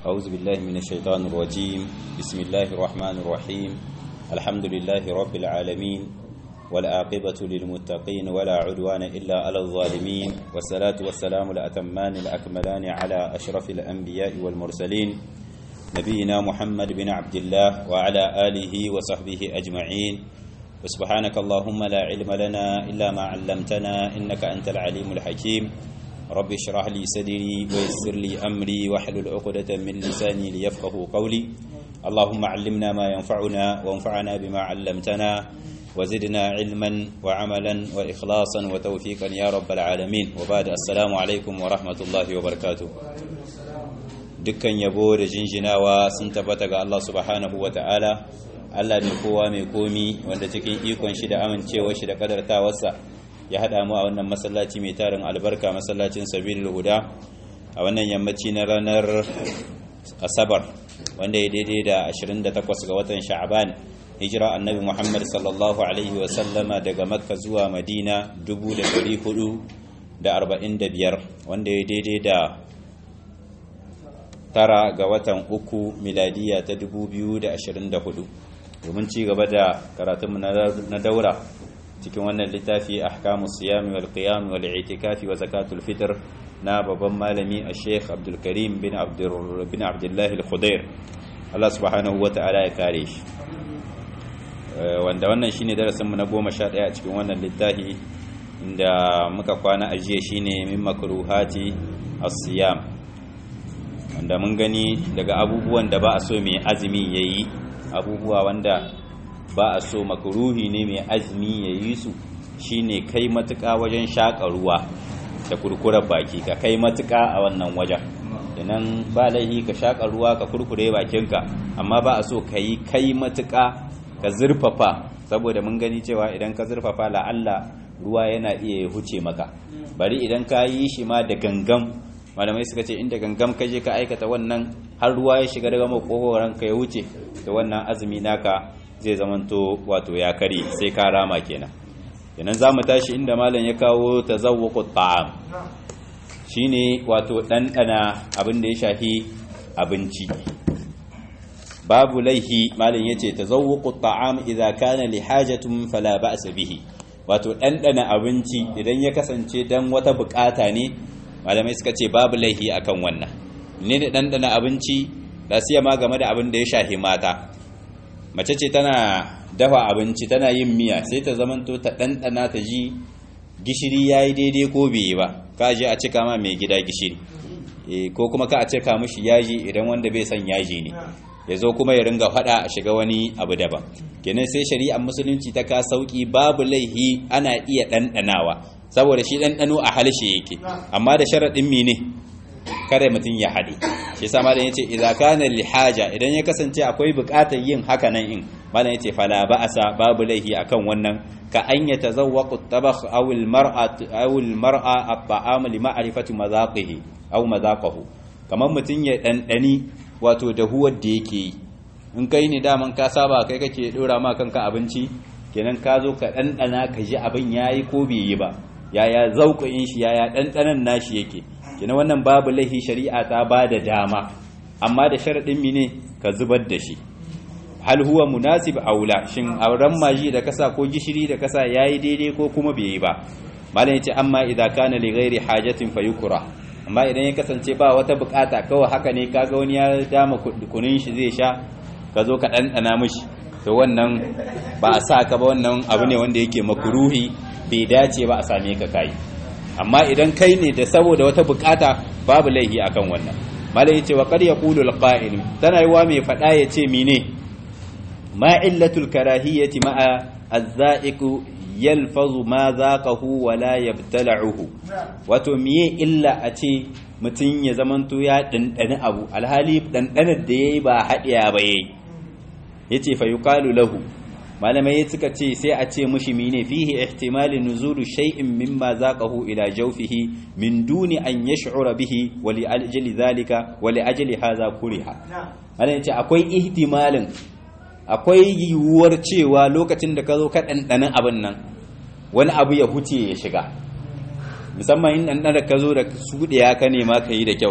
أعوذ بالله من الشيطان الرجيم بسم الله الرحمن الرحيم الحمد لله رب العالمين والعاقبة للمتقين ولا عدوان إلا على الظالمين والصلاة والسلام الأتمان الأكملان على أشرف الأنبياء والمرسلين نبينا محمد بن عبد الله وعلى آله وصحبه أجمعين وسبحانك اللهم لا علم لنا إلا ما علمتنا إنك أنت العليم الحكيم رب اشرح لي صدري ويسر لي أمري واحلل عقدة من لساني ليفقه قولي اللهم علمنا ما ينفعنا وانفعنا بما علمتنا وزدنا علما وعملا وإخلاصا وتوفيقا يا رب العالمين وبعد السلام عليكم ورحمة الله وبركاته dukkan yabo da jinjinawa sun tabbata ga Allah subhanahu wa ta'ala Allah mai kowa mai komi wanda cikin ikon shi da amincewa shi da kadartawarsa ya haɗa mu a wannan masallaci mai tarin albarka masallacin sabilul huda a wannan yammaci na ranar asabar wanda ya daidai da 28 ga watan sha'aban hijira annabi muhammad sallallahu alaihi wasallama daga makka zuwa madina 445 wanda ya daidai da tara ga watan uku miladiya ta 2024 domin ci gaba da karatunmu na daura cikin wannan littafi ahkamus siyami wal qiyam wal i'tikafi wa zakatul fitr na babban malami a sheikh abdul karim bin abdur bin abdullah al khudair Allah subhanahu wa ta'ala ya kare shi wanda wannan shine darasin mu na 11 a cikin wannan littafi inda muka kwana a jiya shine min makruhati as-siyam wanda mun gani daga abubuwan da ba a so mai azumi yayi abubuwa wanda ba a so makruhi ne mai azumi ya yi su shine kai matuƙa wajen shaƙa ruwa da kurkurar baki ka kai matuƙa a wannan wajen idan ba laihi ka shaƙa ruwa ka kurkure bakinka amma ba a so ka yi kai matuƙa ka zurfafa saboda mun gani cewa idan ka zurfafa la'alla ruwa yana iya huce maka bari idan ka yi shi ma da gangam malamai suka ce inda gangam ka je ka aikata wannan har ruwa ya shiga daga makogoran ka ya wuce da wannan azumi naka zai zamanto wato ya kare sai ka rama kenan kenan za mu tashi inda malam ya kawo tazawwaqut ta'am shine wato ɗanɗana abin da ya shafi abinci babu laihi malam yace tazawwaqut ta'am idza kana li hajatin fala ba'sa bihi wato ɗanɗana abinci idan ya kasance dan wata bukata ne malamai suka ce babu laihi akan wannan ne da ɗanɗana abinci da ma game da abin da ya shafi mata mace ce tana dafa abinci tana yin miya sai ta zamanto ta ɗanɗana ta ji gishiri ya yi daidai ko bai yi ba ka je a cika ma mai gida gishiri ko kuma ka a cika mishi yaji idan wanda bai son yaji ne ya zo kuma ya ringa faɗa a shiga wani abu daban kenan sai shari'ar musulunci ta ka sauki babu laihi ana iya ɗanɗanawa saboda shi ɗanɗano a halshe yake amma da sharaɗin mene kada mutum ya haɗe shi sa malam yace idza kana lihaja idan ya kasance akwai buƙatar yin haka nan in malam yace fala ba'asa babu laihi akan wannan ka an yatazawwaqu at-tabakh aw al-mar'a aw al-mar'a at-ta'am li ma'rifati mazaqihi aw mazaqahu kamar mutum ya dandani wato da huwar da yake yi in kai ne daman ka saba kai kake dora ma kanka abinci kenan ka zo ka dandana ka ji abin yayi ko bai yi ba yaya zauƙin shi yaya dandanan nashi yake kina wannan babu laihi shari'a ta ba da dama amma da sharaɗin mine ka zubar da shi hal huwa munasib aula shin auren maji da kasa ko gishiri da kasa yayi daidai ko kuma bai yi ba malam yace amma idza kana li ghairi hajatin fayukra amma idan ya kasance ba wata bukata kawai haka ne kaga wani ya dama kunun shi zai sha ka zo ka ɗanɗana mishi to wannan ba a sa ka ba wannan abu ne wanda yake makruhi bai dace ba a same ka kai amma idan kai ne da saboda wata bukata babu laihi akan wannan malai yace wa qad yaqulu alqa'il tana yiwa mai fada yace mine ma illatul karahiyati ma'a az-za'iqu yalfazu ma zaqahu wa la yabtala'uhu wato miye illa a ce mutun ya zamanto ya dandani abu alhali dandanar da yayi ba hadiya ba yayi yace fa yuqalu lahu malamai suka ce sai a ce mushi mine fihi ihtimalin nuzulu shay'in mimma zaqahu ila jawfihi min duni an yash'ura bihi wa li ajli zalika wa li ajli hadha kuriha malamai ce akwai ihtimalin akwai yiwuwar cewa lokacin da ka zo ka ɗanɗanin abin nan wani abu ya huce ya shiga musamman in ɗanɗana ka zo da suɗiya ka nema ka yi da kyau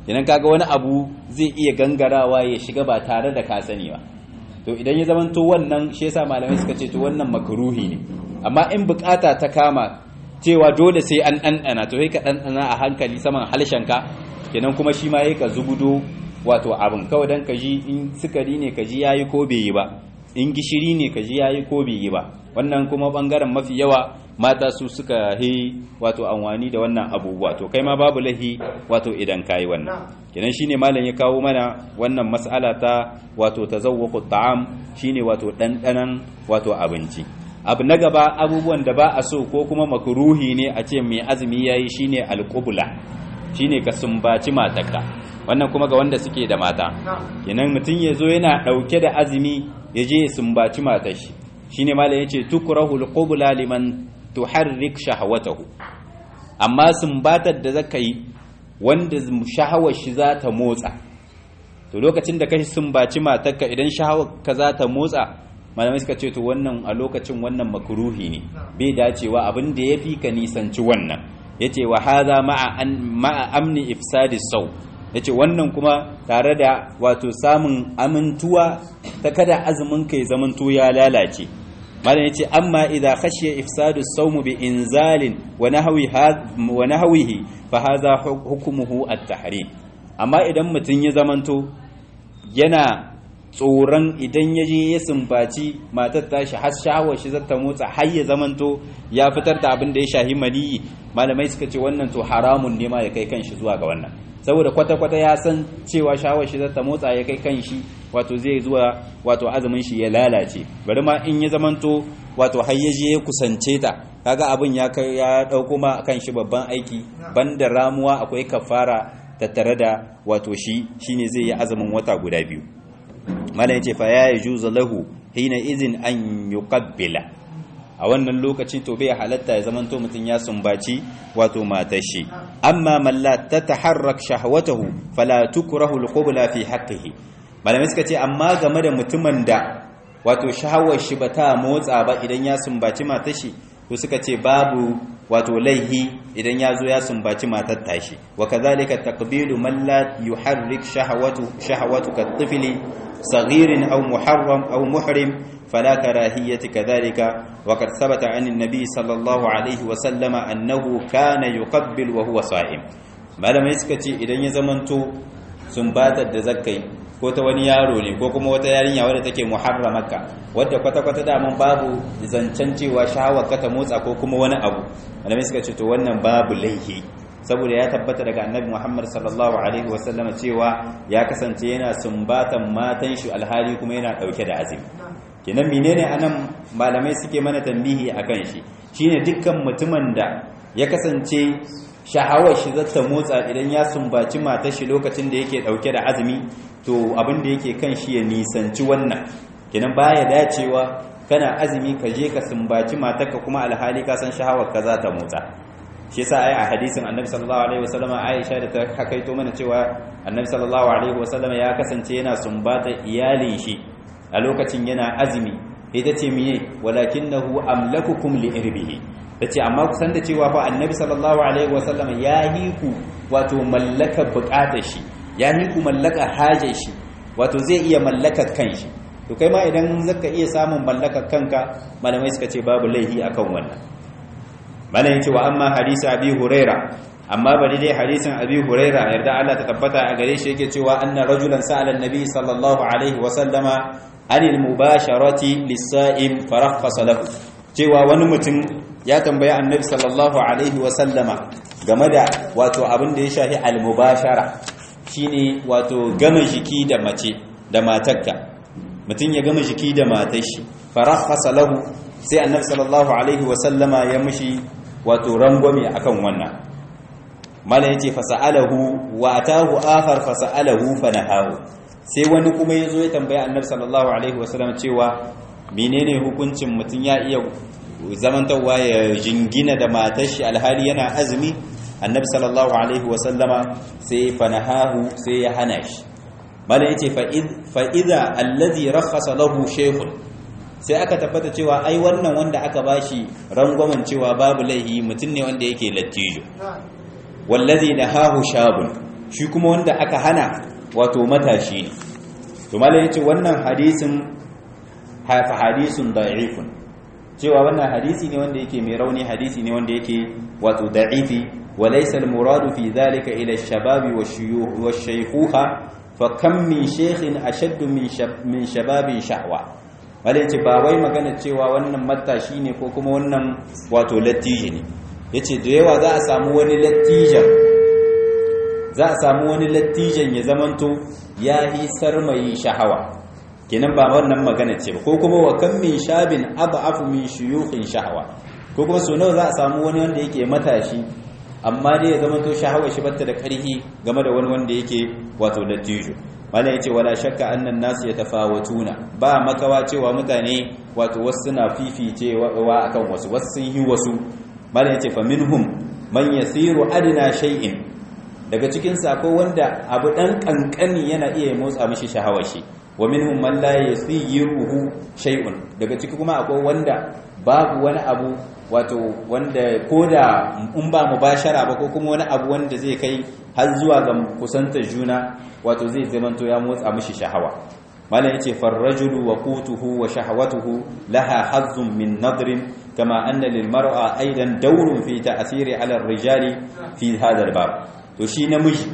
kenan kaga wani abu zai iya gangarawa ya shiga ba tare da ka sani ba to idan ya zamanto wannan shi yasa malamai suka ce to wannan makruhi ne amma in bukata ta kama cewa dole sai an ɗanɗana to sai ka ɗanɗana a hankali saman halshenka kenan kuma shi ma ka zubudo wato abin kawai dan ka ji in sukari ne ka ji yayi ko bai yi ba in gishiri ne ka ji yayi ko bai yi ba wannan kuma bangaren mafi yawa mata su suka yi wato anwani da wannan abubuwa to kai ma babu lahi wato idan kayi wannan kenan shine malam ya kawo mana wannan mas'ala ta wato tazawwaqu ta'am shine wato dandanan wato abinci abu na gaba abubuwan da ba a so ko kuma makruhi ne a ce mai azumi yayi shine alqubla shine ka sumbaci matarka wannan kuma ga wanda suke da mata kenan mutum ya zo yana dauke da azumi ya je ya sumbaci matar shi shine malam yace tukrahu alqubla liman tuharrik shahawatahu amma sumbatar da zaka yi wanda shahawar shi za ta motsa to lokacin da ka sumbaci matarka idan shahawar ka za ta motsa malamai suka ce to wannan a lokacin wannan makruhi ne bai dacewa abin da yafi ka nisanci wannan yace wa hadha ma'a an ma'a amni ifsadi sau yace wannan kuma tare da wato samun amintuwa ta kada azumin kai zamanto ya lalace malam yace amma idza khashiya ifsadu as-sawm bi inzalin wa nahwi wa nahwihi fa hadha hukmuhu at-tahrim amma idan mutun ya zamanto yana tsoron idan ya je ya sumbaci matar tashi har shawar shi zata motsa har ya zamanto ya fitar da abin da ya shahi maniyi malamai suka ce wannan to haramun ne ma ya kai kanshi zuwa ga wannan saboda kwata-kwata ya san cewa shawar shi zata motsa ya kai kanshi wato zai zuwa wato azumin shi ya lalace bari ma in ya zamanto wato har ya je ya kusance ta kaga abin ya kai ya dauko ma kan shi babban aiki banda ramuwa akwai kafara tattare da wato shi shine zai yi azumin wata guda biyu malam yace fa ya yajuzu lahu hina izin an yuqabbila a wannan lokaci to bai halatta ya zamanto mutun ya sumbaci wato matar shi amma man la tataharrak shahwatahu fala tukrahu alqubla fi haqqihi malamai suka ce amma game da mutumin da wato shahawar shi bata motsa ba idan ya sumbaci matar shi to suka ce babu wato laihi idan ya zo ya sumbaci matar tashi wa kadhalika taqbilu man la yuharrik shahawatu shahawatu katifli صغير أو محرم أو محرم فلا كراهية كذلك وقد ثبت عن النبي صلى الله عليه وسلم أنه كان يقبل وهو صائم ما لم يسكتي إذن يزمنتو سنباتت دزكي ko ta wani yaro ne ko kuma wata yarinya wadda take muharramaka wadda kwata-kwata daman babu zancen cewa shawar ka ta motsa ko kuma wani abu malamai suka ce to wannan babu laihi saboda ya tabbata daga annabi Muhammad sallallahu alaihi wasallama cewa ya kasance yana sumbatan matan shi alhali kuma yana dauke da azumi kenan menene anan malamai suke mana tambihi akan shi shine dukkan mutumin da ya kasance shahawar shi zata motsa idan ya sumbaci matar shi lokacin da yake dauke da azumi to abin da yake kan shi ya nisanci wannan kenan baya dacewa kana azumi ka je ka sumbaci matarka kuma alhali ka san shahawar ka za ta motsa shi yasa ai a hadisin annabi sallallahu alaihi wasallam Aisha da ta hakaito mana cewa annabi sallallahu alaihi wasallam ya kasance yana sumbata iyalin shi a lokacin yana azumi ita ce miye walakinahu amlakukum li irbihi tace amma kusan da cewa fa annabi sallallahu alaihi wasallam ya yi ku wato mallaka bukatar shi ya yi ku mallaka hajar shi wato zai iya mallakar kanshi to kai ma idan zaka iya samun mallakar kanka malamai suka ce babu laihi akan wannan malam yace wa amma hadisi abi huraira amma bari dai hadisin abi huraira yarda Allah ta tabbata a gare shi yake cewa anna rajulan sa'ala annabi sallallahu alaihi wa sallama anil mubasharati lis-sa'im farakhasa lahu cewa wani mutum ya tambayi annabi sallallahu alaihi wa sallama game da wato abin da ya shafi al-mubashara shine wato gama jiki da mace da matarka mutum ya gama jiki da matar shi farakhasa lahu sai annabi sallallahu alaihi wa sallama ya mishi wato rangwame akan wannan mala yace fasa'alahu wa atahu akhar fasa'alahu fanahahu sai wani kuma yazo ya tambaya annabi sallallahu alaihi wasallam cewa menene hukuncin mutun ya iya zamantawa ya jingina da matar shi alhali yana azumi annabi sallallahu alaihi wasallama sai fanahahu sai ya hana shi mala yace fa idza alladhi rakhasa lahu shaykhun sai aka tabbata cewa ai wannan wanda aka bashi rangwamen cewa babu laihi mutum ne wanda yake lattijo wallazi nahahu shabun shi kuma wanda aka hana wato matashi ne to malai yace wannan hadisin hafa hadisun da'ifun cewa wannan hadisi ne wanda yake mai rauni hadisi ne wanda yake wato da'ifi wa laysa al-muradu fi dhalika ila ash-shababi wash-shuyukh wash-shaykhuha fa kam min shaykhin ashadd min min shababin shahwa wanda yace ba wai magana cewa wannan matashi ne ko kuma wannan wato latiji ne yace da yawa za a samu wani latijan za a samu wani latijan ya zamanto ya yi sarmayi shahawa kenan ba wannan magana ce ba ko kuma wa kan min shabin ad'afu min shuyukhin shahawa ko kuma so nawa za a samu wani wanda yake matashi amma dai ya zamanto shahawa shi batta da karhi game da wani wanda yake wato latijo malam yace wala shakka annan nasu yatafawatuna ba makawa cewa mutane wato wasu suna fificewa akan wasu wasu sun yi wasu malam yace fa minhum man yasiru adna shay'in daga cikin sako wanda abu dan kankani yana iya motsa mishi shahawar shi wa minhum man la yasiruhu shay'un daga ciki kuma akwai wanda babu wani abu wato wanda koda in ba mubashara ba ko kuma wani abu wanda zai kai har zuwa ga kusantar juna wato zai zamanto ya motsa mishi shahawa malam yace farrajulu wa qutuhu wa shahawatuhu laha hazzun min nadrin kama anna lil mar'a aidan dawrun fi ta'siri ala ar-rijali fi hadha al-bab to shi namiji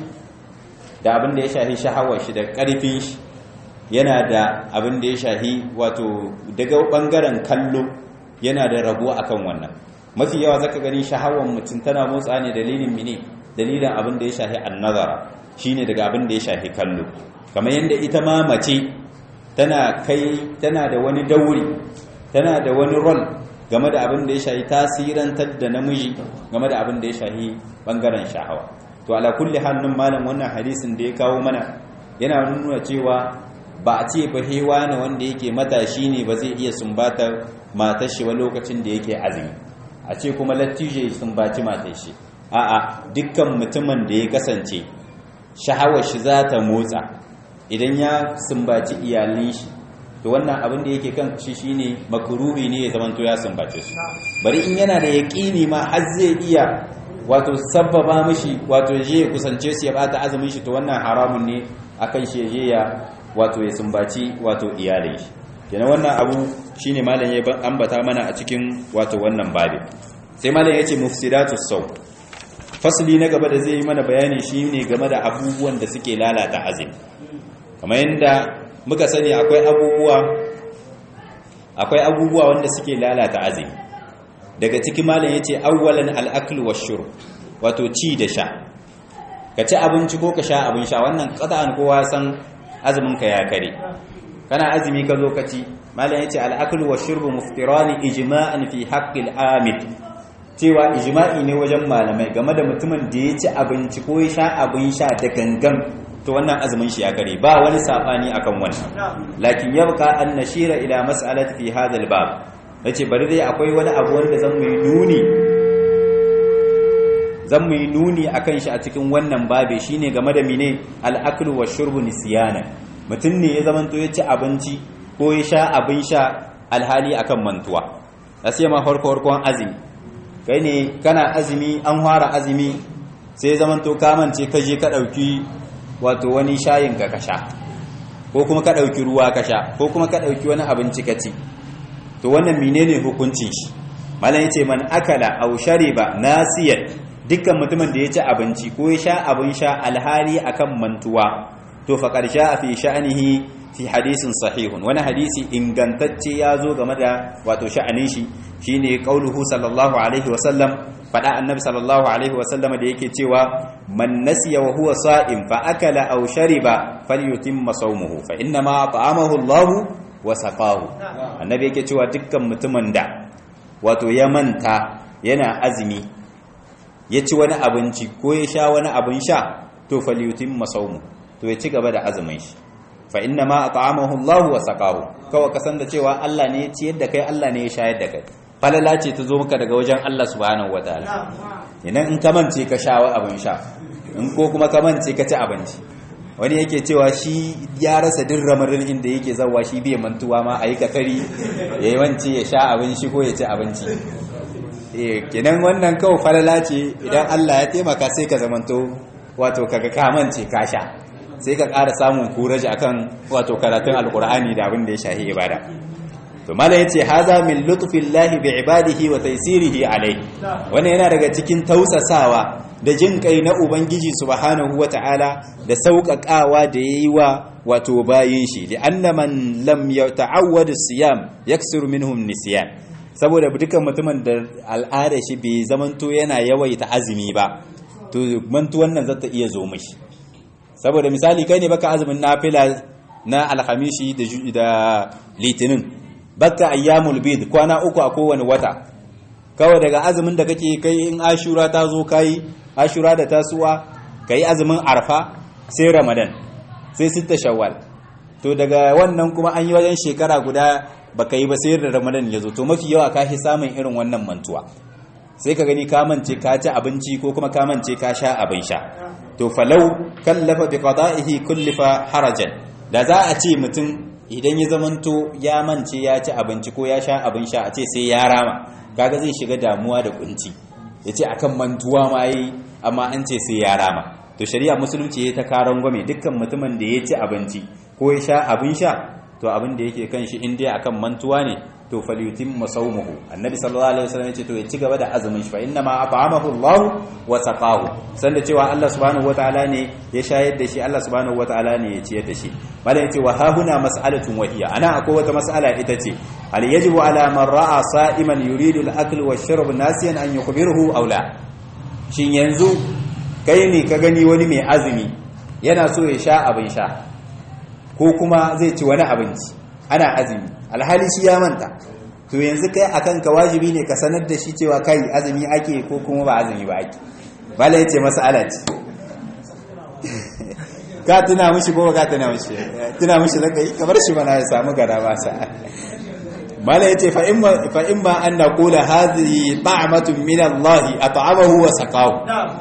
da abin da ya shahi shahawar shi da karfin shi yana da abin da ya shahi wato daga bangaren kallo yana da rabo akan wannan mafi yawa zaka gani shahawar mutum tana motsa ne dalilin mine dalilin abin da ya shahi annazara shine daga abin da ya shahi kallo kamar yadda ita ma mace tana kai tana da wani dauri tana da wani rol game da abin da ya shahi tasirantar da namiji game da abin da ya shahi bangaren shahawa to ala kulli halin malam wannan hadisin da ya kawo mana yana nuna cewa ba a ce ba hewa ne wanda yake matashi ne ba zai iya sumbatar matar shi ba lokacin da yake azumi a ce kuma lattije sumbaci matar shi a'a dukkan mutumin da ya kasance shahawar shi za ta motsa idan ya sumbaci iyalin shi to wannan abin da yake kan shi shine makruhi ne ya zamanto ya sumbace su bari in yana da yaqini ma har zai iya wato sabbaba mishi wato je ya kusance su ya bata azumin shi to wannan haramun ne akan shi je ya wato ya sumbaci wato iyalin shi kenan wannan abu shine malam ya ambata mana a cikin wato wannan babi sai malam yace mufsidatus saw fasli na gaba da zai yi mana bayani shine game da abubuwan da suke lalata azumi kamar yanda muka sani akwai abubuwa akwai abubuwa wanda suke lalata azumi daga ciki malam yace awwalan al-akl wash-shurb wato ci da sha ka ci abinci ko ka sha abin sha wannan qat'an kowa san azumin ka ya kare kana azumi ka zo ka ci malam yace al-akl wash-shurb muftirani ijma'an fi haqqil amid cewa ijma'i ne wajen malamai game da mutumin da ya ci abinci ko ya sha abin sha da gangan to wannan azumin shi ya kare ba wani sabani akan wannan lakin yabqa an nashira ila mas'alati fi hadha al-bab nace bari dai akwai wani abu wanda zan mu nuni zan mu nuni akan shi a cikin wannan babe shine game da mine al-aklu wash-shurbu nisyana mutun ne ya zamanto ya ci abinci ko ya sha abin sha alhali akan mantuwa sai ma farko farkon azumi kai ne kana azumi an fara azumi sai zamanto ka mance ka je ka dauki wato wani shayin ka kasha ko kuma ka ɗauki ruwa kasha ko kuma ka ɗauki wani abinci ka ci to wannan menene hukuncin shi malam yace man akala aw shariba nasiyan dukkan mutumin da ya ci abinci ko ya sha abin sha alhali akan mantuwa to fa qarsha fi sha'nihi fi hadisin sahihun wani hadisi ingantacce ya zo game da wato sha'anin shi shine qauluhu sallallahu alaihi wasallam fada annabi sallallahu alaihi wasallam da yake cewa man nasiya wa huwa sa'im fa akala aw shariba falyutimma sawmuhu fa inna ma ta'amahu Allah wa saqahu annabi yake cewa dukkan mutumin da wato ya manta yana azumi ya ci wani abinci ko ya sha wani abin sha to falyutimma sawmuhu to ya ci gaba da azumin shi fa inna ma at'amahu Allah wa saqahu kawai kasan da cewa Allah ne ya ciyar da kai Allah ne ya shayar da kai falala ce ta zo maka daga wajen Allah subhanahu wataala idan in ka mance ka sha abin sha in ko kuma ka mance ka ci abinci wani yake cewa shi ya rasa din ramarin inda yake zawa shi bai mantuwa ma a yi kakari ya yi wance ya sha abin shi ko ya ci abinci kenan wannan kawai falala ce idan Allah ya taimaka sai ka zamanto wato kaga kamance ka sha sai ka ƙara samun kuraji akan wato karatun alkur'ani da abin da ya shahi ibada to mala yace haza min lutfillahi bi ibadihi wa taysirihi alai wannan yana daga cikin tausasawa da jin kai na ubangiji subhanahu wataala da sauƙaƙawa da yayi wa wato bayin shi li anna man lam yata'awwad as-siyam yaksiru minhum nisyan saboda dukkan mutumin da al'ada shi bai zamanto yana yawaita azumi ba to mantuwan nan zata iya zo mishi saboda misali kai ne baka azumin nafila na alhamishi da litinin baka ayyamul bid kwana uku a kowane wata kawai daga azumin da kake kai in ashura ta zo kai ashura da tasuwa kai azumin arfa sai ramadan sai sitta shawwal to daga wannan kuma an yi wajen shekara guda baka yi ba sai da ramadan ya zo to mafi yawa ka fi samun irin wannan mantuwa sai ka gani ka mance ka ci abinci ko kuma ka mance ka sha abin sha to falau kallafa bi qada'ihi kullifa harajan da za a ce mutum idan ya zamanto ya mance ya ci abinci ko ya sha abin sha a ce sai ya rama kaga zai shiga damuwa da kunci yace akan mantuwa ma yi amma an ce sai ya rama to shari'a musulunci ya ta karon gwame dukkan mutumin da ya ci abinci ko ya sha abin sha to abin da yake kan shi in dai akan mantuwa ne to falyutimma sawmuhu annabi sallallahu alaihi wasallam yace to ya ci gaba da azumin shi fa inna ma at'amahu Allah wa saqahu sanda cewa Allah subhanahu wataala ne ya shayar da shi Allah subhanahu wataala ne ya ciyar da shi malam yace wa hahuna mas'alatun wahiya ana akwai wata mas'ala ita ce hal yajibu ala man ra'a sa'iman yuridu al-akl wa shurb nasiyan an yukhbiruhu aw la shin yanzu kai ne ka gani wani mai azumi yana so ya sha abin sha ko kuma zai ci wani abinci ana azumi alhali shi ya manta to yanzu kai akan ka wajibi ne ka sanar da shi cewa kai azumi ake ko kuma ba azumi ba ake bala yace mas'ala ce ka tuna mishi ko ka tuna mishi tuna mishi zaka yi kamar shi bana ya samu gara ba sa bala yace fa imma fa imma an naqula hadhihi ta'matun min Allah at'amahu wa saqahu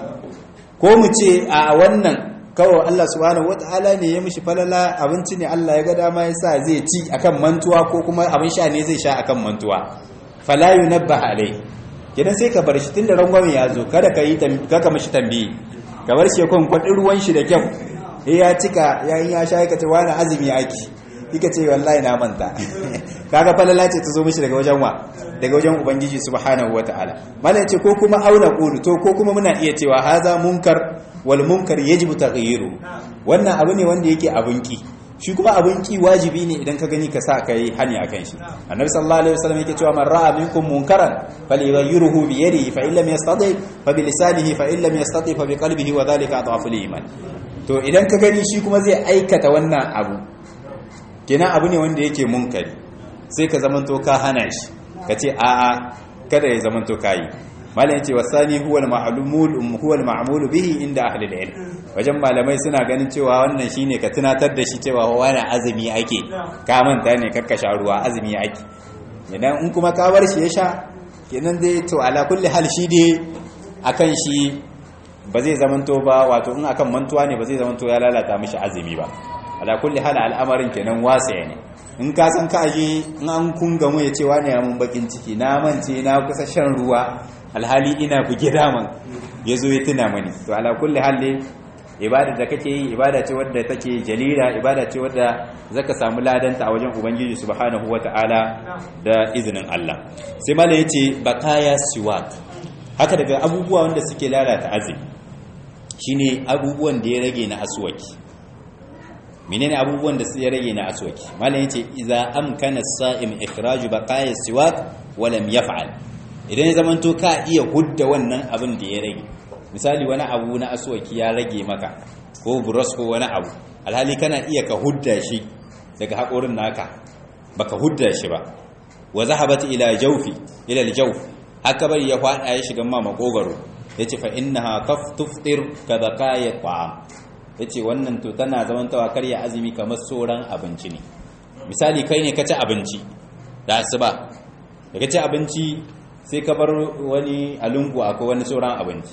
ko mu ce a wannan kawai Allah subhanahu wata'ala ne ya mishi falala abinci ne Allah ya ga dama ya sa zai ci akan mantuwa ko kuma abin sha ne zai sha akan mantuwa fala yunabba alai kidan sai ka bar shi tunda rangwame ya zo kada ka yi kaka mishi tambayi ka bar shi kon kwadin ruwan shi da kyau eh ya cika yayin ya sha ka ce wani azumi yaki kika ce wallahi na manta kaga falala ce ta zo mishi daga wajen wa daga wajen ubangiji subhanahu wata'ala malai ce ko kuma auna qulu to ko kuma muna iya cewa haza munkar wal munkar yajibu taghyiru wannan abu ne wanda yake abunki shi kuma abunki wajibi ne idan ka gani ka sa kai hani akan shi annabi sallallahu alaihi wasallam yake cewa man ra'a minkum munkaran falyughayyirhu bi yadihi fa illam yastati fa bi lisanihi fa illam yastati fa bi qalbihi wa dhalika adhafu iman to idan ka gani shi kuma zai aikata wannan abu kenan abu ne wanda yake munkari sai ka zamanto ka hana shi ka ce a'a kada ya zamanto kayi malam yace wasani huwa al-ma'lumul huwa al-ma'mul bihi inda ahli al-ilm wajen malamai suna ganin cewa wannan shine ka tunatar da shi cewa wani azumi ake ka manta ne kakka sha ruwa azumi ake idan in kuma ka bar shi ya sha kenan dai to ala kulli hal shi dai akan shi ba zai zamanto ba wato in akan mantuwa ne ba zai zamanto ya lalata mishi azumi ba ala kulli hal al'amarin kenan wasa ne in ka san ka aje in an kunga mu ya ce wani ya mun bakin ciki na mance na kusa shan ruwa alhali ina buge daman ya zo ya tuna mani to ala kulli halli ibada da kake yi ibada ce wadda take jalila ibada ce wadda zaka samu ladanta a wajen ubangiji subhanahu wataala da izinin Allah sai mala yace bakaya siwak haka daga abubuwa wanda suke lalata azumi shine abubuwan da ya rage na aswaki menene abubuwan da ya rage na aswaki mala yace idza amkana as-sa'im ikhraju baqaya siwak wa lam yaf'al idan ya zamanto ka iya hudda wannan abin da ya rage misali wani abu na aswaki ya rage maka ko buros ko wani abu alhali kana iya ka hudda shi daga haƙorin naka baka hudda shi ba wa zahabat ila jawfi ila aljawf haka bari ya fada ya shiga ma makogaro yace fa innaha kaf tuftir ka baqaya ta'am yace wannan to tana zamantawa karya azumi kamar soran abinci ne misali kai ne ka ci abinci da asuba da ka ci abinci sai ka bar wani alungu akwai wani sauran abinci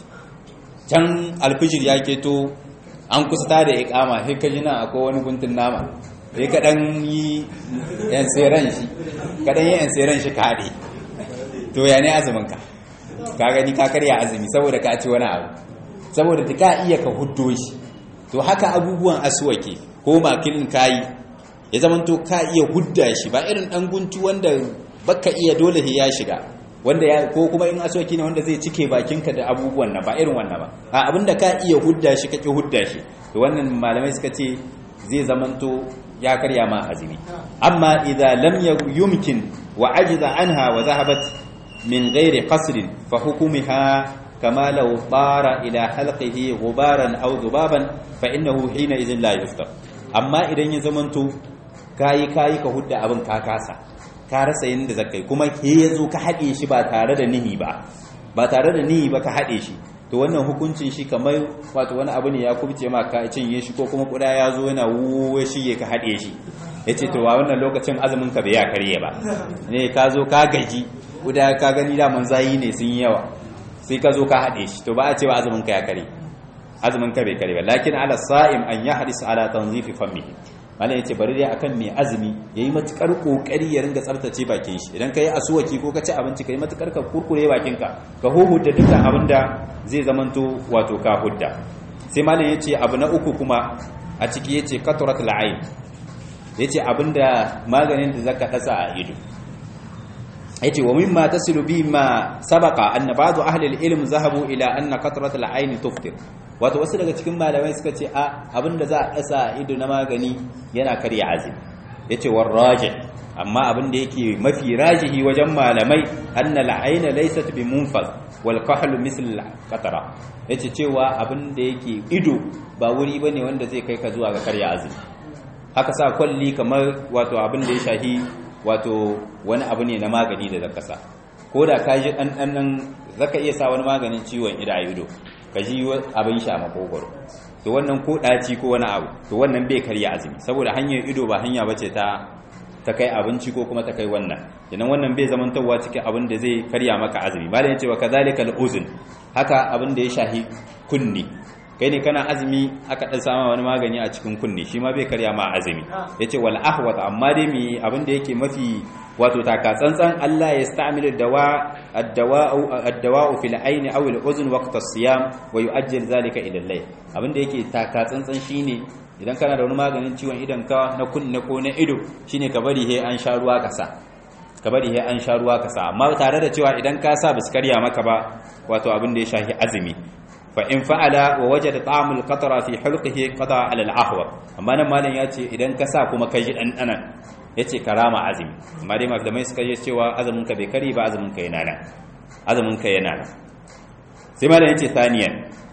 can alfijir ya keto an kusa da ikama sai ka jina akwai wani guntun nama sai ka dan yi yan tseren shi ka dan yi yan tseren shi kaɗe to ya ne azumin ka ka gani ka karya azumi saboda ka ci wani abu saboda ta ka iya ka huddo shi to haka abubuwan aswaki ko makilin kayi ya zama to ka iya hudda shi ba irin dan guntu wanda baka iya dole ya shiga wanda ya ko kuma in aswaki ne wanda zai cike bakinka da abubuwan na ba irin wannan ba a abinda ka iya hudda shi kake hudda shi to wannan malamai suka ce zai zamanto ya karya ma azumi amma idza lam yumkin wa ajiza anha wa zahabat min ghairi qasrin fa hukumiha kama law tara ila halqihi ghubaran aw dhubaban fa innahu hina idhin la yuftar amma idan ya zamanto kayi kayi ka hudda abin ka kasa ka rasa yadda zakai kuma ke yazo ka haɗe shi ba tare da nihi ba ba tare da nihi ba ka haɗe shi to wannan hukuncin shi kamar wato wani abu ne ya kubce ma ka cinye shi ko kuma kuda ya zo yana wuwa shi ka haɗe shi ya ce to wa wannan lokacin azumin ka bai ya karye ba ne ka zo ka gaji kuda ka gani daman zayi ne sun yi yawa sai ka zo ka haɗe shi to ba a cewa azumin ka ya kare azumin ka bai kare ba lakin ala sa'im an ya hadis ala tanzifi fammihi malam yace bari dai akan mai azumi yayi matukar kokari ya ringa tsaftace bakin shi idan kai asuwaki ko ka ci abinci kai matukar ka kurkure bakin ka ka huhudda dukkan abinda zai zamanto wato ka hudda sai malam yace abu na uku kuma a ciki yace katrat al'ain yace abinda maganin da zaka dasa a ido yace wa mimma tasilu bi ma sabaqa anna ba'd ahli al-ilm zahabu ila anna katrat al-ain tuftir wato wasu daga cikin malamai suka ce a abinda za a dasa ido na magani yana karya azumi yace war rajih amma abinda yake mafi rajihi wajen malamai anna al-ain laysat bi munfaz wal qahl misl al-qatra yace cewa abinda yake ido ba wuri bane wanda zai kai ka zuwa ga karya azumi haka sa kwalli kamar wato abinda ya shahi wato wani abu ne na magani da zaka sa ko da ka ji ɗanɗanon zaka iya sa wani maganin ciwon ida a ido ka ji abin sha makogoro to wannan ko ɗaci ko wani abu to wannan bai karya azumi saboda hanyar ido ba hanya bace ta ta kai abinci ko kuma ta kai wannan idan wannan bai zamantowa cikin abin da zai karya maka azumi malam yace wa kadhalika al-uzun haka abin da ya shahi kunni kai ne kana azumi aka dan sama wani magani a cikin kunni shi ma bai karya ma azumi yace wal ahwat amma dai mi abin da yake mafi wato taka tsantsan Allah ya sta'milu dawa ad-dawa'u ad-dawa'u fil ayn aw al-uzn waqt as-siyam wa yu'ajjil zalika ila al-layl abin da yake taka tsantsan shine idan kana da wani maganin ciwon idan ka na kunne ko na ido shine ka bari he an sha ruwa ka sa ka bari he an sha ruwa ka sa amma tare da cewa idan ka sa bisu karya maka ba wato abin da ya shahi azumi fa in fa'ala wa wajada ta'amul qatra fi hulqihi qada ala al-ahwa amma nan malam ya ce idan ka sa kuma kai dan danan yace karama azumi amma dai malamai suka yi cewa azumin ka bai kari ba azumin ka yana nan azumin ka yana nan sai malam yace thaniyan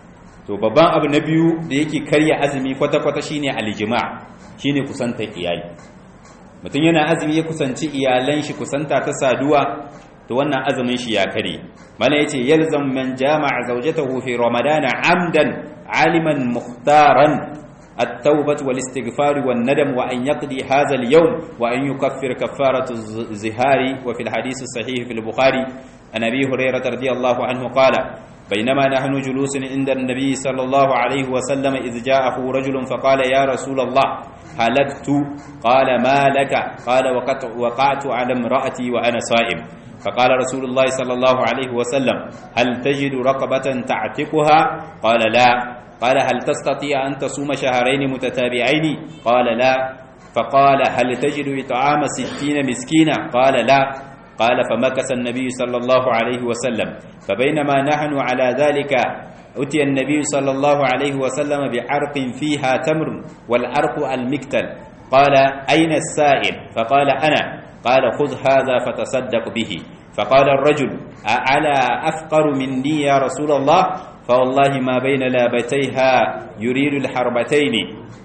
to babban abu na biyu da yake karya azumi kwata-kwata shine aljima shine kusantar iyali mutum yana azumi ya kusanci iyalan shi kusanta ta saduwa to wannan azumin shi ya kare mana yace yalzam man jama'a zawjatahu fi ramadana amdan aliman mukhtaran التوبة والاستغفار والندم وأن يقضي هذا اليوم وأن يكفر كفارة الزهار وفي الحديث الصحيح في البخاري عن أبي هريرة رضي الله عنه قال بينما نحن جلوس عند النبي صلى الله عليه وسلم إذ جاءه رجل فقال يا رسول الله هلكت قال ما لك قال وقعت على امرأتي وأنا صائم فقال رسول الله صلى الله عليه وسلم هل تجد رقبة تعتقها قال لا قال هل تستطيع أن تصوم شهرين متتابعين قال لا فقال هل تجد إطعام ستين مسكينا قال لا قال فمكث النبي صلى الله عليه وسلم فبينما نحن على ذلك أتي النبي صلى الله عليه وسلم بعرق فيها تمر والعرق المكتل قال أين السائل فقال أنا قال خذ هذا فتصدق به فقال الرجل أعلى أفقر مني يا رسول الله فوالله ما بين لابتيها يريد الحربتين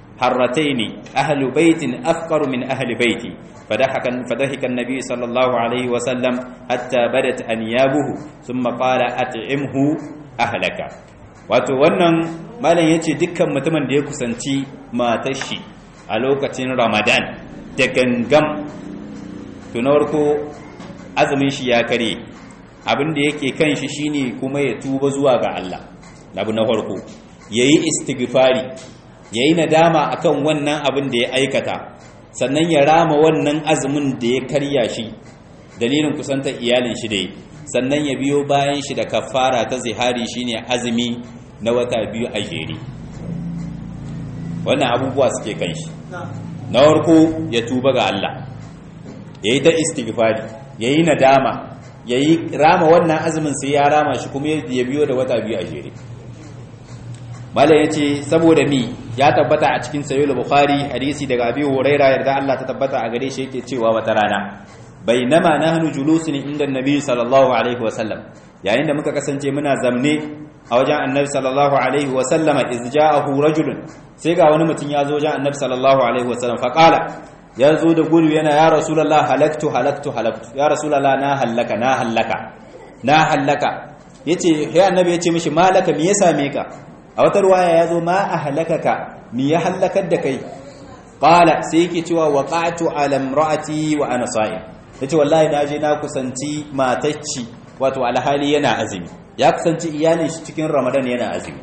حرتين أهل بيت أفقر من أهل بيتي فضحك, فضحك النبي صلى الله عليه وسلم حتى بدت أنيابه ثم قال أطعمه أهلك wato wannan malam ya ce dukkan mutumin da ya kusanci matashi a lokacin ramadan da gangam tunawar ko azumin shi ya kare abin da yake kan shi shine kuma ya tuba zuwa ga Allah abu na farko yayi istighfari yayi nadama akan wannan abin da ya aikata sannan ya rama wannan azumin da ya karya shi dalilin kusantar iyalin shi dai sannan ya biyo bayan shi da kafara ta zihari shine azumi na wata biyu a jere wannan abubuwa suke kan shi na farko ya tuba ga Allah ya yi ta istighfari ya yi nadama ya yi rama wannan azumin sai ya rama shi kuma ya biyo da wata biyu a jere mala ya ce saboda mi ya tabbata a cikin sayo bukhari hadisi daga abi huraira yarda Allah ta tabbata a gare shi yake cewa wata rana bainama nahnu julusun inda annabi sallallahu alaihi wa sallam yayin da muka kasance muna zamne a wajen annabi sallallahu alaihi wa sallama iz ja'ahu rajulun sai ga wani mutum ya zo wajen annabi sallallahu alaihi wa sallam fa qala ya zo da gudu yana ya rasulullah halaktu halaktu halaktu ya rasulullah na hallaka na hallaka na hallaka yace sai annabi yace mishi malaka me ya same ka a wata ruwaya ya zo ma ahlakaka me ya hallakar da kai qala sai yake cewa waqa'tu ala imraati wa ana sa'im yace wallahi na je na kusanci matacci wato alhali yana azumi ya kusanci iyalin shi cikin ramadan yana azumi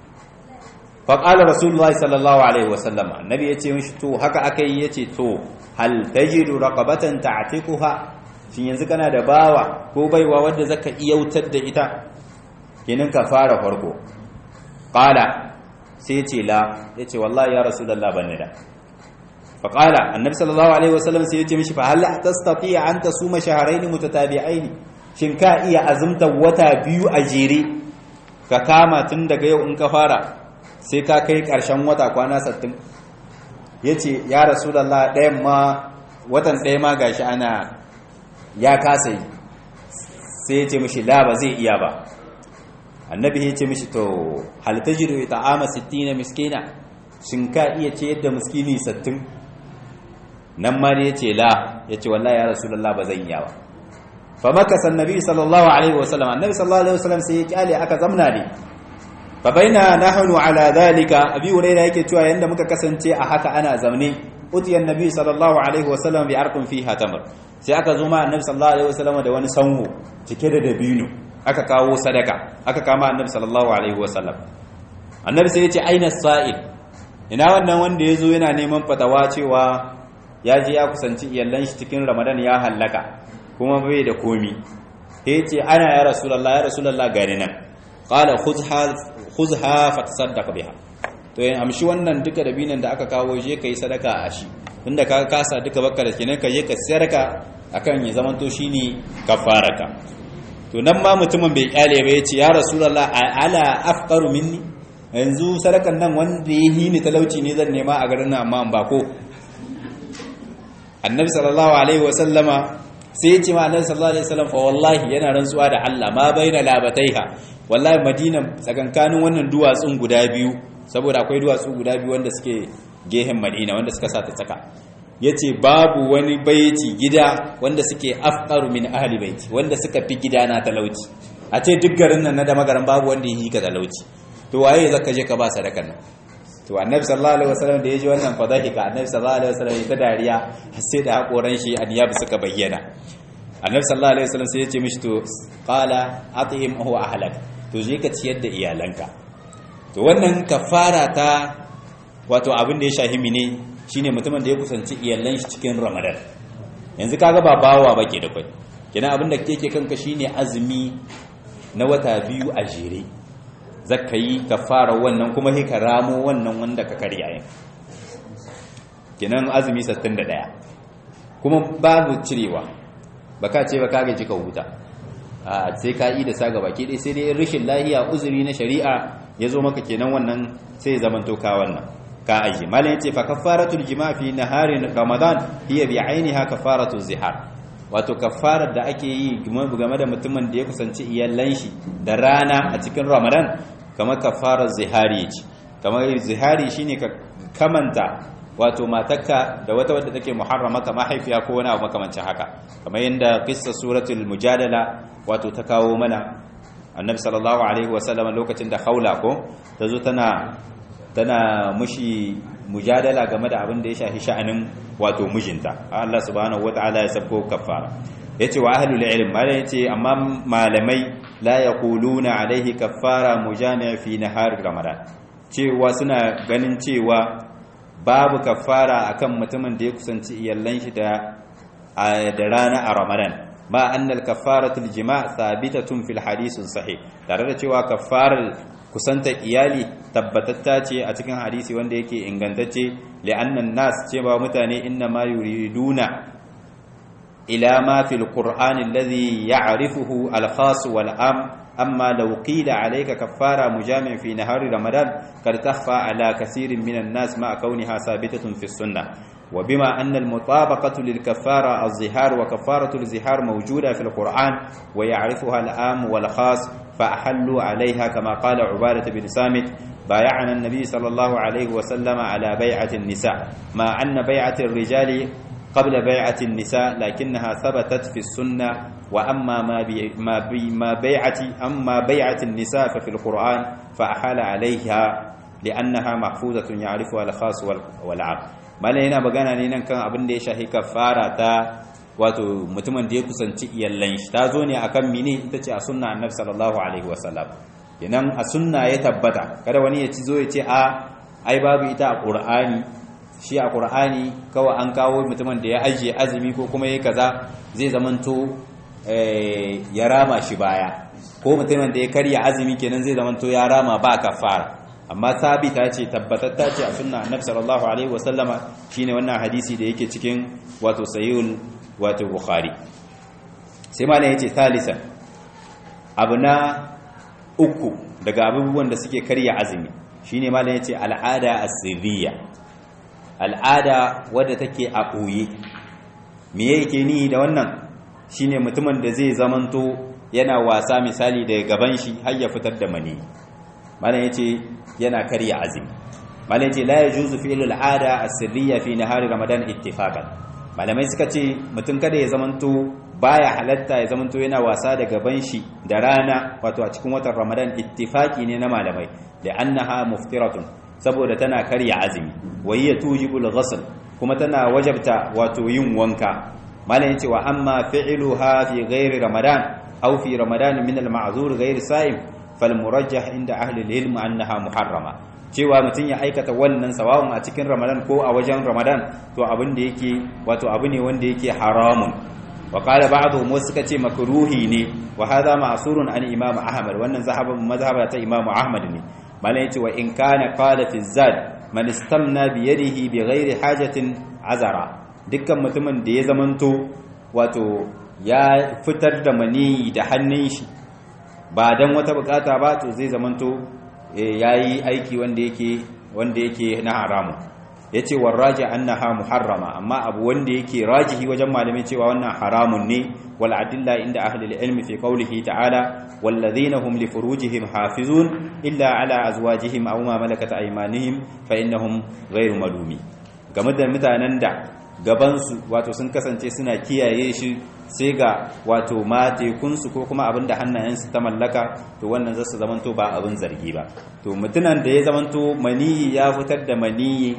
fa qala rasulullahi sallallahu alaihi wasallam annabi yace mishi to haka akai yace to hal tajidu raqabatan ta'tiquha shin yanzu kana da bawa ko baiwa wanda zaka iyautar da ita kenan ka fara farko qala sai yace la yace wallahi ya rasulullah banni da فقال النبي صلى الله عليه وسلم سيتي مشي فهل تستطيع أن تصوم شهرين متتابعين shin ka iya azumta wata biyu a jere ka kama tun daga yau in ka fara sai ka kai ƙarshen wata kwana sattin ya ce ya rasulallah ɗayan ma watan ɗaya ma gashi ana ya kasa yi sai ya ce mishi la ba zai iya ba annabi ya ce mishi to hal tajidu ita'ama 60 miskina shin ka iya ce yadda miskini sattin nan ma ne ya ce la ya ce wallahi ya rasulallah ba zan iya ba fa makasa annabi sallallahu alaihi wasallam annabi sallallahu alaihi wasallam sai ya kyale aka zamna ne fa baina nahnu ala dhalika abi hurairah yake cewa yanda muka kasance a haka ana zamne utiya annabi sallallahu alaihi wasallam bi arqin fiha tamr sai aka zo ma annabi sallallahu alaihi wasallam da wani sanwo cike da dabino aka kawo sadaka aka kama annabi sallallahu alaihi wasallam annabi sai ya ce aina sa'il ina wannan wanda ya zo yana neman fatawa cewa ya je ya kusanci iyallan shi cikin ramadan ya hallaka kuma bai da komi ya ce ana ya rasulallah ya rasulallah gani nan ƙala khuzha fatasaddaq biha to yin amshi wannan duka dabinan da aka kawo je kai sadaka a shi inda ka kasa duka bakka da kenan ka je ka sarka akan ya zamanto shine kafaraka to nan ma mutumin bai kyale ba yace ya rasulallah ala afqaru minni yanzu sadakan nan wanda ya hini talauci ne zan nema a garin nan amma ba ko annabi sallallahu alaihi wasallama sai ya ce ma annabi sallallahu alaihi wasallam fa wallahi yana rantsuwa da Allah ma baina labataiha wallahi madina tsakankanin wannan duwatsun guda biyu saboda akwai duwatsu guda biyu wanda suke gehen madina wanda suka sa ta tsaka yace babu wani baiti gida wanda suke afqaru min ahli baiti wanda suka fi gida na talauci a ce duk garin nan na da magaran babu wanda yi ka talauci to waye zaka je ka ba sadakan nan to annabi sallallahu alaihi wasallam da yaji wannan fadahika annabi sallallahu alaihi wasallam ya ta dariya har sai da hakoran shi aniyab suka bayyana annabi sallallahu alaihi wasallam sai ya ce mishi to qala at'im huwa ahlak to je ka ciyar da iyalanka to wannan kafara ta wato abin da ya shahimi ne shine mutumin da ya kusanci iyalan shi cikin ramadan yanzu kaga ba bawa bake da kai kina abin da kake kanka shine azumi na wata biyu a jere zaka yi kafara wannan kuma sai ka ramo wannan wanda ka karya yin kenan azumi 61 kuma babu cirewa baka ce baka gaji ka huta a sai ka yi da saga baki dai sai dai rashin lahiya uzuri na shari'a ya zo maka kenan wannan sai zaman to ka wannan ka aji malam yace fa kafaratul jima' fi naharin ramadan hiya bi ainiha kafaratul zihar wato kafarar da ake yi game da mutumin da ya kusanci iyalan shi da rana a cikin ramadan kamar kafarar zihari ce kamar zihari shine ka kamanta wato matakka da wata wadda take muharramaka mahaifiya ko wani abu makamancin haka kamar yadda qissa suratul mujadala wato ta kawo mana annabi sallallahu alaihi wasallam lokacin da haula ko tazo tana tana mushi mujadala game da abin da ya shafi sha'anin wato mijinta Allah subhanahu wataala ya sabko kafara yace wa ahlul ilm malai yace amma malamai la yaquluna alaihi kaffara mujami' fi nahar ramadan cewa suna ganin cewa babu kaffara akan mutumin da ya kusanci iyallan shi da da rana a ramadan ma annal kaffaratul jima' thabitatun fil hadith sahih tare da cewa kaffarar kusanta iyali tabbatatta ce a cikin hadisi wanda yake ingantacce li'annan nas cewa mutane inna ma yuriduna ila ma fil qur'ani alladhi ya'rifuhu al-khas wal am أما لو قيل عليك كفارة مجامع في نهار رمضان قد تخفى على كثير من الناس مع كونها ثابتة في السنة وبما أن المطابقة للكفارة الظهار وكفارة الزهار موجودة في القرآن ويعرفها الآم والخاص فأحلوا عليها كما قال عبادة بن سامت بايعنا النبي صلى الله عليه وسلم على بيعة النساء مع أن بيعة الرجال قبل بيعة النساء لكنها ثبتت في السنة وأما ما بي ما, بي ما بيعة أما بيعة النساء ففي القرآن فأحال عليها لأنها محفوظة يعرفها الخاص والعام ما لنا بغانا ne nan kan abin da ya shahi kafara ta wato mutumin da ya kusanci iyallan shi ta zo ne akan mini ita ce a sunna annabi sallallahu alaihi wasallam kenan a sunna ya tabbata kada wani ya ci zo ya ce a ai babu ita a qur'ani shi a qur'ani kawai an kawo mutumin da ya ajiye azumi ko kuma yayi kaza zai zamanto ya rama shi baya ko mutumin da ya karya azumi kenan zai zamanto ya rama ba kafara amma sabita ce tabbatatta ce a sunna annabi sallallahu alaihi wasallama shine wannan hadisi da yake cikin wato sahihul wato bukhari sai malam yace thalisan abu na uku daga abubuwan da suke karya azumi shine malam yace al'ada asirriya al'ada wadda take a ɓoye me yake ni da wannan shine mutumin da zai zamanto yana wasa misali daga gaban shi har ya fitar da mani malam yace yana karya azumi malam yace la yajuzu fi'lu al'ada as-sirriya fi nahari ramadan ittifaqan malamai suka ce mutum kada ya zamanto baya halatta ya zamanto yana wasa da gaban shi da rana wato a cikin watan ramadan ittifaqi ne na malamai da annaha muftiratun saboda tana karya azumi wa hiya tujibul ghusl kuma tana wajabta wato yin wanka malam yace wa amma fi'luha fi ghairi ramadan aw fi ramadan min al-ma'zur ghairi sa'im fal murajjah inda ahli al-ilm annaha muharrama cewa mutum ya aikata wannan sawawun a cikin ramadan ko a wajen ramadan to abin da yake wato abu ne wanda yake haramun wa qala ba'dhum wasu suka ce makruhi ne wa hadha ma'surun an imam ahmad wannan zahaban mazhaba ta imam ahmad ne malam yace wa in kana qala fi zad man istamna bi yadihi bi ghairi hajatin azara dukkan mutumin da ya zamanto wato ya fitar da mani da hannun shi ba dan wata bukata ba to zai zamanto yayi aiki wanda yake wanda yake na haramu yace warraji annaha muharrama amma abu wanda yake rajihi wajen malamai cewa wannan haramun ne wal adilla inda ahli al-ilm fi qawlihi ta'ala والذين هم لفروجهم حافظون إلا على أزواجهم أو ما ملكت أيمانهم فإنهم غير ملومي game da mutanen da gabansu wato sun kasance suna kiyaye shi sai ga wato matekunsu ko kuma abin da hannayensu ta mallaka to wannan zasu zamanto ba abin zargi ba to mutunan da ya zamanto maniyi ya fitar da maniyi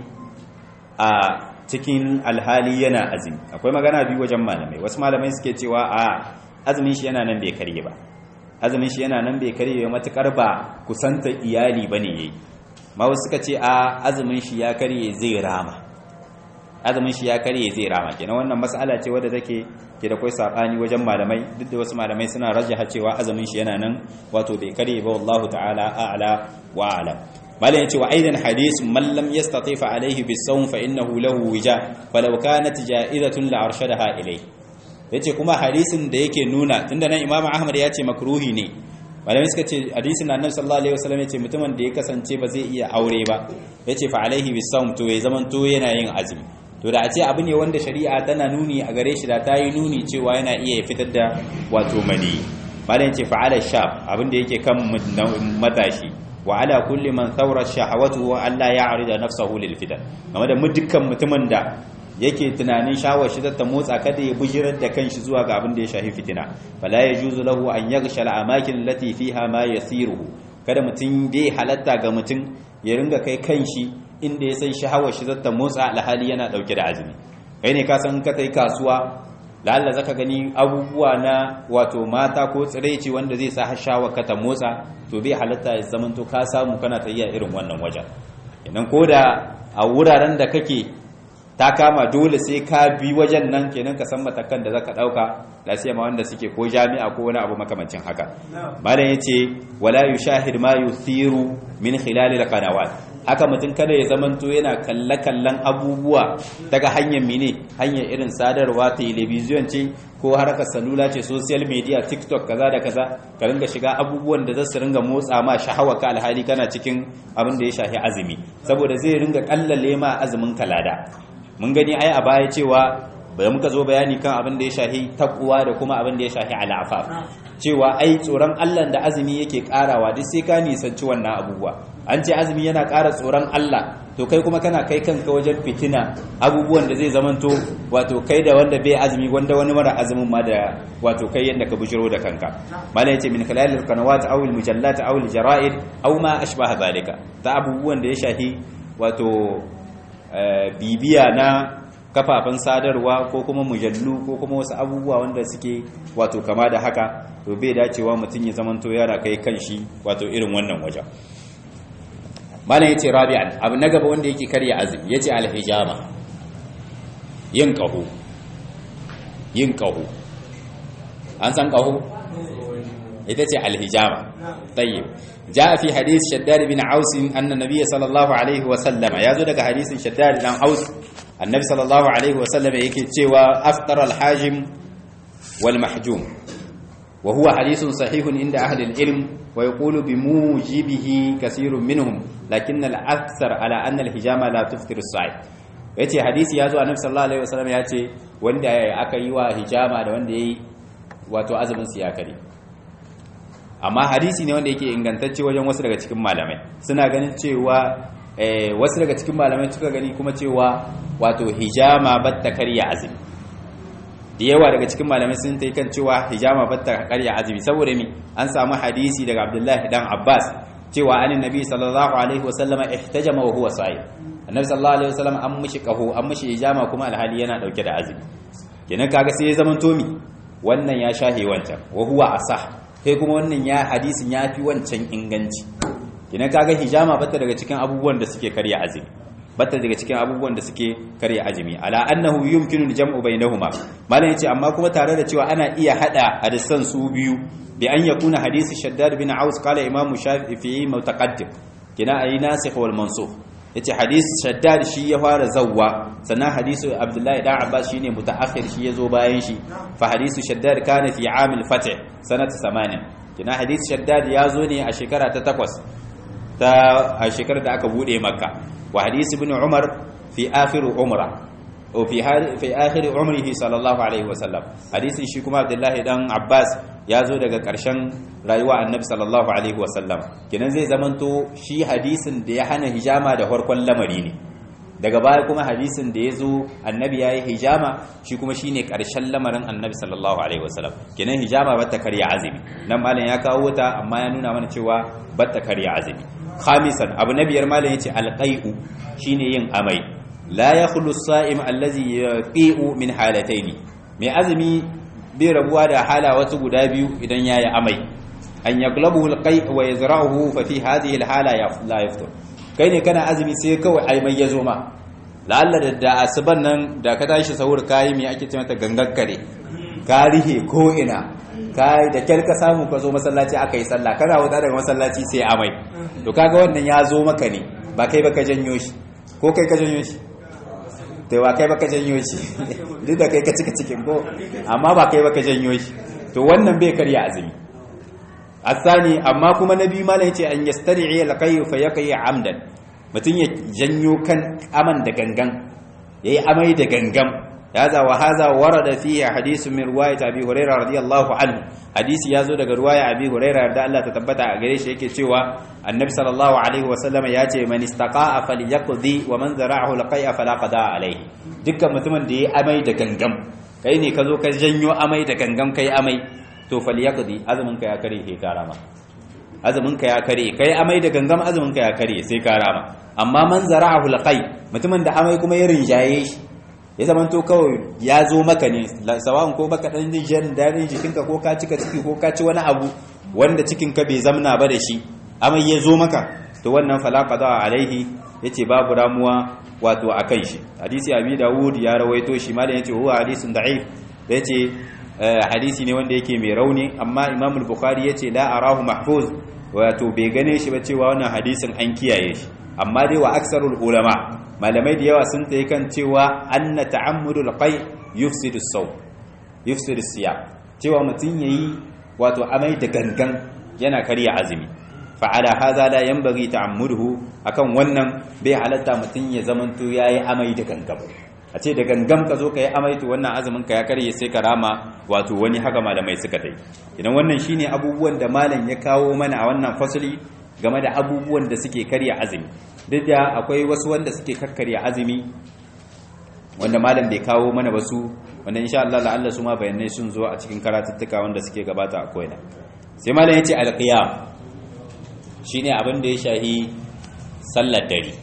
a cikin alhali yana azumi akwai magana biyu wajen malamai wasu malamai suke cewa a azumin shi yana nan bai karye ba azumin shi yana nan bai karye matukar ba kusanta iyali bane yayi ma wasu suka ce a azumin shi ya karye zai rama azumin shi ya karye zai rama kenan wannan mas'ala ce wadda take ke da kai sabani wajen malamai duk da wasu malamai suna rajjaha cewa azumin shi yana nan wato bai karye ba wallahu ta'ala a'la wa a'lam malam yace wa aidan hadith man lam yastati fa alayhi bis-sawm fa innahu lahu wija falau kanat ja'izatun la arshadaha ilayhi yace kuma hadisin da yake nuna tunda nan imamu ahmad ya ce makruhi ne malamai suka ce hadisin annabi sallallahu alaihi wasallam yace mutumin da ya kasance ba zai iya aure ba yace fa alaihi bisawm to ya zaman to yana yin azumi to da a ce abu ne wanda shari'a tana nuni a gare shi da ta yi nuni cewa yana iya fitar da wato mani malam yace fa ala shab abin da yake kan matashi wa ala kulli man thawra shahawatu wa alla ya'rida nafsahu lil fitan game da dukkan mutumin da yake tunanin shawar shi ta motsa kada ya bujirar da kanshi zuwa ga abin da ya shafi fitina fala yajuzu lahu an yaghsha al-amakin allati fiha ma yasiruhu kada mutum bai halatta ga mutum ya ringa kai kanshi inda ya san shawar shi ta motsa alhali yana dauke da azumi kai ne ka san ka kai kasuwa lalla zaka gani abubuwa na wato mata ko tsiraici wanda zai sa shawar ka ta motsa to bai halatta ya zamanto ka samu kana tayya irin wannan wajen idan koda a wuraren da kake ta kama dole sai ka bi wajen nan kenan ka san matakan da zaka dauka lafiya ma wanda suke ko jami'a ko wani abu makamancin haka malam yace wala yushahid ma yuthiru min khilal alqanawat haka mutum kada ya zamanto yana kalle kallon abubuwa daga hanyar mine hanyar irin sadarwa television ce ko harkar salula ce social media tiktok kaza da kaza ka ringa shiga abubuwan da za su ringa motsa ma shahawa ka alhali kana cikin abin da ya shafi azumi saboda zai ringa kallale ma azumin kalada mun gani ai a baya cewa bai muka zo bayani kan abin da ya shahi takwa da kuma abin da ya shahi al'afaf cewa ai tsoron Allah da azumi yake karawa duk sai ka nisanci wannan abubuwa an ce azumi yana ƙara tsoron Allah to kai kuma kana kai kanka wajen fitina abubuwan da zai zamanto wato kai da wanda bai azumi wanda wani mara azumin ma da wato kai yadda ka bujiro da kanka mala yace min khalalil qanawat aw al mujallat aw al jara'id aw ma ashbaha zalika ta abubuwan da ya shahi wato bibiya na kafafen sadarwa ko kuma mujallu ko kuma wasu abubuwa wanda suke wato kama da haka to bai dacewa mutum ya zamanto yara kai kanshi wato irin wannan wajen malam yace rabi'an abu na gaba wanda yake karya azumi yace alhijama yin qahu yin qahu an san qahu ita ce alhijama tayyib jaa fi hadith shaddad bin aus anna nabiy sallallahu alaihi wa sallama yazo daga hadisin shaddad dan aus annabi sallallahu alaihi wa sallama yake cewa aftar alhajim wal mahjum wa huwa hadithun sahihun inda ahli alilm wa yaqulu bimujibihi kaseerun minhum lakin al-akthar ala anna al-hijama la tuftir as-sa'id yace hadisi yazo annabi sallallahu alaihi wasallam yace wanda aka yi wa hijama da wanda yayi wato azumin su ya kare amma hadisi ne wanda yake ingantacce wajen wasu daga cikin malamai suna ganin cewa wasu daga cikin malamai suka gani kuma cewa wato hijama batta karya azumi da yawa daga cikin malamai sun ta kan cewa hijama batta karya azumi saboda mi an samu hadisi daga abdullahi dan abbas cewa anin nabi sallallahu alaihi wasallam ihtajama wa huwa sa'im annabi sallallahu alaihi wasallam an mishi kaho an mishi hijama kuma alhali yana dauke da azumi kenan kaga sai ya zaman tomi wannan ya shahe wancan wa huwa asah kai kuma wannan ya hadisin ya fi wancan inganci kenan kaga hijama batta daga cikin abubuwan da suke karya azumi batta daga cikin abubuwan da suke karya azumi ala annahu yumkinu al-jam'u bainahuma malan yace amma kuma tare da cewa ana iya hada hadisan su biyu bi an yakuna hadisi shaddad bin aus qala imam shafi'i mutaqaddim kina ayi nasikh wal mansukh yace hadisi shaddad shi ya fara zawwa sannan hadisi abdullahi dan abbas shine mutaakhir shi yazo bayan shi fa hadisi shaddad kana fi amil fath sanata 80 kina hadisi shaddad yazo ne a shekara ta 8 ta a shekarar da aka bude makka wa hadisi ibn umar fi akhir umra o fi fi akhir umrihi sallallahu alaihi wasallam hadisin shi kuma abdullahi dan abbas ya zo daga ƙarshen rayuwa annabi sallallahu alaihi wasallam kenan zai zamanto shi hadisin da ya hana hijama da farkon lamari ne daga baya kuma hadisin da ya zo annabi ya yi hijama shi kuma shine ƙarshen lamarin annabi sallallahu alaihi wasallam kenan hijama ba ta karya azumi nan malam ya kawo ta amma ya nuna mana cewa ba ta karya azumi khamisan abu na biyar malam yace alqai'u shine yin amai la yakhlu as-sa'im allazi yaqi'u min halataini mai azumi bai rabuwa da hala wasu guda biyu idan yayi amai an yaglabuhu alqai' wa yazra'uhu fa fi hadhihi alhala la yaftur kai ne kana azumi sai kawai ai mai yazo ma la'alla da da asuban nan da ka tashi sahur kai me ake ce mata gangakkare ka rihe ko ina kai da kyar ka samu ka zo masallaci aka yi sallah kana wuta daga masallaci sai amai to kaga wannan ya zo maka ne ba kai baka janyo shi ko kai ka janyo shi to ba kai baka janyo shi duk da kai ka cika cikin ko amma ba kai baka janyo shi to wannan bai karya azumi asani amma kuma nabi malai yace an yastari'i alqay fa yaqi amdan mutun ya janyo kan aman da gangan yayi amai da gangan هذا وهذا ورد فيه حديث من روايه ابي هريره رضي الله عنه حديث yazo daga ruwaya abi hurairah da Allah ta tabbata a gare shi yake cewa annabi sallallahu alaihi wasallam ya ce man istaqa'a falyaqdi wa man zara'ahu laqai'a fala qada alaihi dukkan mutumin da ya amai da gangam kai ne ka zo ka janyo amai da gangam kai amai to falyaqdi azumin ka ya kare sai ka rama azumin ka ya kare kai amai da gangam azumin ka ya kare sai ka rama amma man zara'ahu laqai mutumin da amai kuma ya rinjaye shi ya zama to kawai ya zo maka ne sawa'un ko baka dan jin dadin jikinka ko ka cika ciki ko ka ci wani abu wanda cikinka bai zamna ba da shi amma ya zo maka to wannan fala qada alaihi yace babu ramuwa wato akan shi hadisi abi dawud ya rawaito shi malam yace huwa hadisun da'if da yace hadisi ne wanda yake mai rauni amma imam al-bukhari yace la arahu mahfuz wato bai gane shi ba cewa wannan hadisin an kiyaye shi amma dai wa aksarul ulama malamai da yawa sun tayi kan cewa anna ta'ammudul qai yufsidu as-saw yufsidu as-siyam cewa mutun yayi wato amai da gangan yana karya azumi fa'ala hadha la yanbaghi ta'ammuduhu akan wannan bai halatta mutun ya zamanto yayi amai da gangan a ce da gangam ka zo ka yi amaitu wannan azumin ka ya karye sai ka rama wato wani haka malamai suka dai idan wannan shine abubuwan da malam ya kawo mana a wannan fasali game da abubuwan da suke karya azumi duk da akwai wasu wanda suke kakkarya azumi wanda malam bai kawo mana ba su wanda insha Allah la'alla su ma bayanai sun zo a cikin karatuttuka wanda suke gabata a koina sai malam yace alqiyam shine abin da ya shahi sallar dare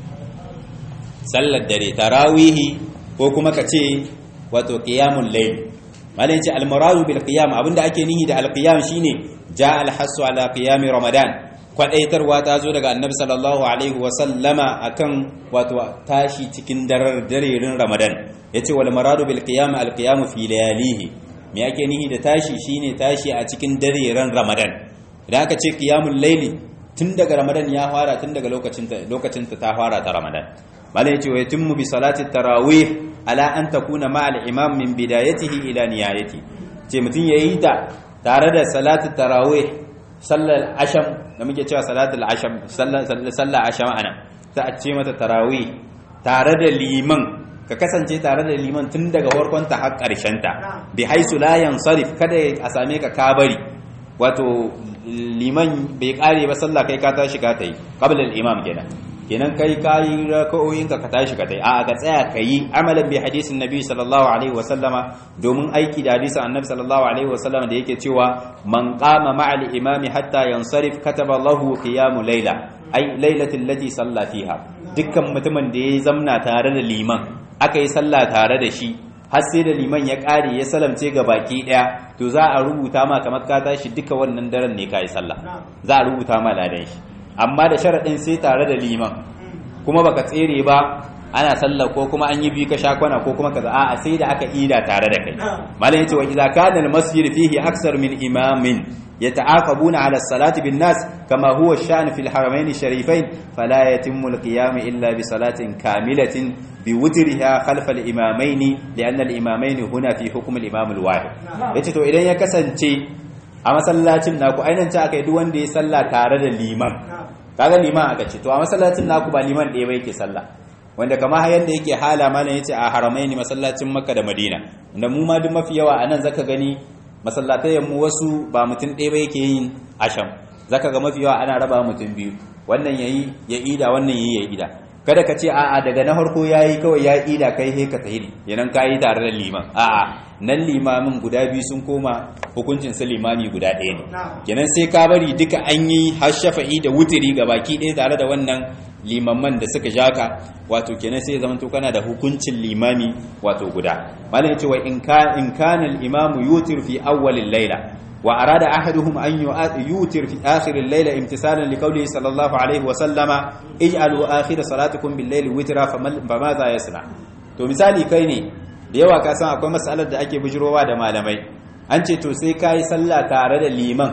sallar dare tarawihi ko kuma ka ce wato qiyamul layl malai ce almuradu bil qiyam abinda ake nihi da alqiyam shine ja al hasu ala qiyam ramadan kwadaitarwa ta zo daga annabi sallallahu alaihi wa sallama akan wato tashi cikin darar darerin ramadan yace wal muradu bil qiyam al qiyam fi layalihi me ake nihi da tashi shine tashi a cikin darerin ramadan idan aka ce qiyamul layli tun daga ramadan ya fara tun daga lokacin ta lokacin ta fara ta ramadan bala yace wa yatimmu bi salati tarawih ala an takuna ma al imam min bidayatihi ila nihayati ce mutun yayi ta tare da salati tarawih sallar asham da muke cewa salatul asham sallar sallar asham ana ta a ce mata tarawih tare da liman ka kasance tare da liman tun daga farkon ta har karshen ta bi haisu la yansarif kada a same ka kabari wato liman bai kare ba sallah kai ka tashi ka tayi qabla al imam kenan kenan kai kayi raka'o'in ka tashi ka tai a ka tsaya kayi amalan bi hadisin nabi sallallahu alaihi wa sallama domin aiki da hadisin annabi sallallahu alaihi wa sallama da yake cewa man qama ma'al imami hatta yansarif kataba lahu qiyamu layla ai lailatul lati salla fiha dukkan mutumin da ya zamna tare da liman aka yi sallah tare da shi har sai da liman ya kare ya salamce ga baki daya to za a rubuta ma kamar ka tashi duka wannan daren ne kai sallah za a rubuta ma ladan shi amma da sharaɗin sai tare da liman kuma baka tsere ba ana sallah ko kuma an yi bi ka shakwana ko kuma kaza a'a sai da aka ida tare da kai malam yace wa idza kana al masjid fihi aksar min imamin yata'aqabuna ala salati bin nas kama huwa ash-sha'n fi al-haramayn sharifayn fala yatimmu al-qiyam illa bi salatin kamilatin bi wutriha khalfa al-imamayn li'anna al-imamayn huna fi hukm al-imam al-wahid yace to idan ya kasance a masallacin naku ainihin ci aka yi duk wanda ya salla tare da liman kaga liman aka ce to a masallacin naku ba liman ɗaya ba yake sallah wanda kama yadda yake hala malam yace a haramai ne masallacin makka da madina wanda mu ma duk mafi yawa anan zaka gani masallatai mu wasu ba mutum ɗaya ba yake yin asham zaka ga mafi yawa ana raba mutum biyu wannan yayi ya ida wannan yayi ya ida kada ka ce a'a daga na farko yayi kawai ya ida kai he ka tahiri yanan kai tare da liman a'a nan limamin guda biyu sun koma hukuncin su limami guda ɗaya ne kenan sai ka bari duka an yi har shafa'i da wutiri ga baki ɗaya tare da wannan limamman da suka jaka wato kenan sai zaman to kana da hukuncin limami wato guda malam yace wa in ka in kana al-imamu yutir fi awwal al-layla wa arada ahaduhum an yutir fi akhir al-layla imtisalan li qawlihi sallallahu alaihi wa sallama ij'alu akhir salatikum bil-layli witra fama za yasna to misali kai ne da yawa ka san akwai matsalar da ake bujirowa da malamai an ce to sai ka yi sallah tare da liman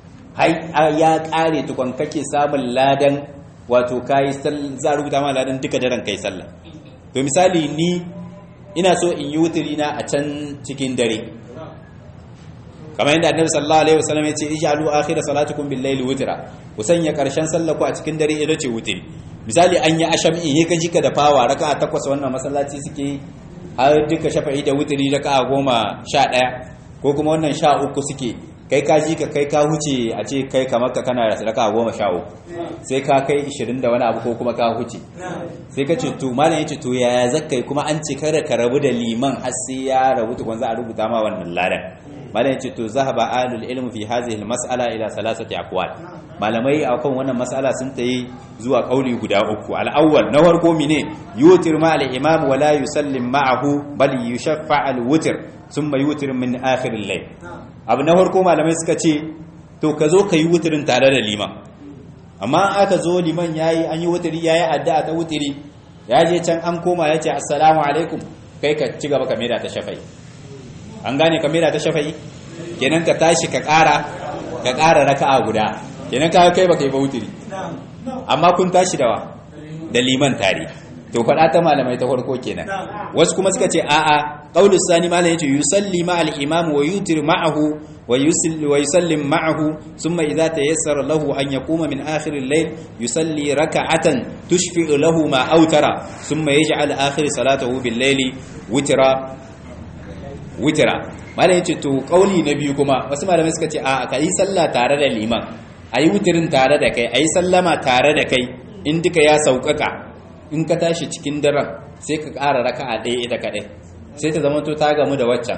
ya kare tukon kake samun ladan wato ka yi za a rubuta ma ladan duka daren kai sallah to misali ni ina so in yi wuturi na a can cikin dare kamar yadda annabi sallallahu alaihi wasallam ya ce ij'alu akhir salatukum bil layli wutra ku sanya karshen sallah ku a cikin dare ita ce wuturi misali an yi asham in ka jika da fawa raka'a takwas wannan masallaci suke yi har duka shafa'i da wuturi da ka goma sha ɗaya ko kuma wannan sha uku suke kai ka ji ka kai ka huce a ce kai kamar ka kana da sadaka goma sha uku sai ka kai ishirin da wani abu ko kuma ka huce sai ka ce to malam ya ce to yaya zakai kuma an ce kada ka rabu da liman har sai ya rabu tukun za a rubuta ma wannan ladan malam ya ce to zahaba ahlul ilm fi hadhihi mas'ala ila salasati aqwal malamai akan wannan mas'ala sun tayi zuwa kauli guda uku al-awwal na farko mine yutir ma al-imam wa la yusallim ma'ahu bal yushaffa al-witr thumma yutir min akhir al-layl abu na farko malamai suka ce to ka zo ka yi wutirin tare da liman amma aka zo liman yayi an yi wutiri yayi addu'a ta wutiri ya je can an koma ya ce assalamu alaikum kai ka ci gaba ka maida ta shafa'i an gane ka maida ta shafa'i kenan ka tashi ka ƙara ka ƙara raka'a guda kenan ka kai baka yi ba wutiri amma kun tashi da wa da liman tare to faɗa ta malamai ta farko kenan wasu kuma suka ce a'a qaulus sani malam yace yusalli ma al imam wa yutir ma'ahu wa yusalli wa yusallim ma'ahu thumma idza tayassara lahu an yaquma min akhir al-layl yusalli raka'atan tushfi'u lahu ma awtara thumma yaj'al akhir salatahu bil layli witra witra malam yace to qauli na biyu kuma wasu malamai suka ce a'a kai sallah tare da liman ayi wutirin tare da kai ayi sallama tare da kai in duka ya sauƙaƙa in ka tashi cikin daren sai ka ƙara raka'a ɗaya ita kaɗai sai ta zama to ta gamu da waccan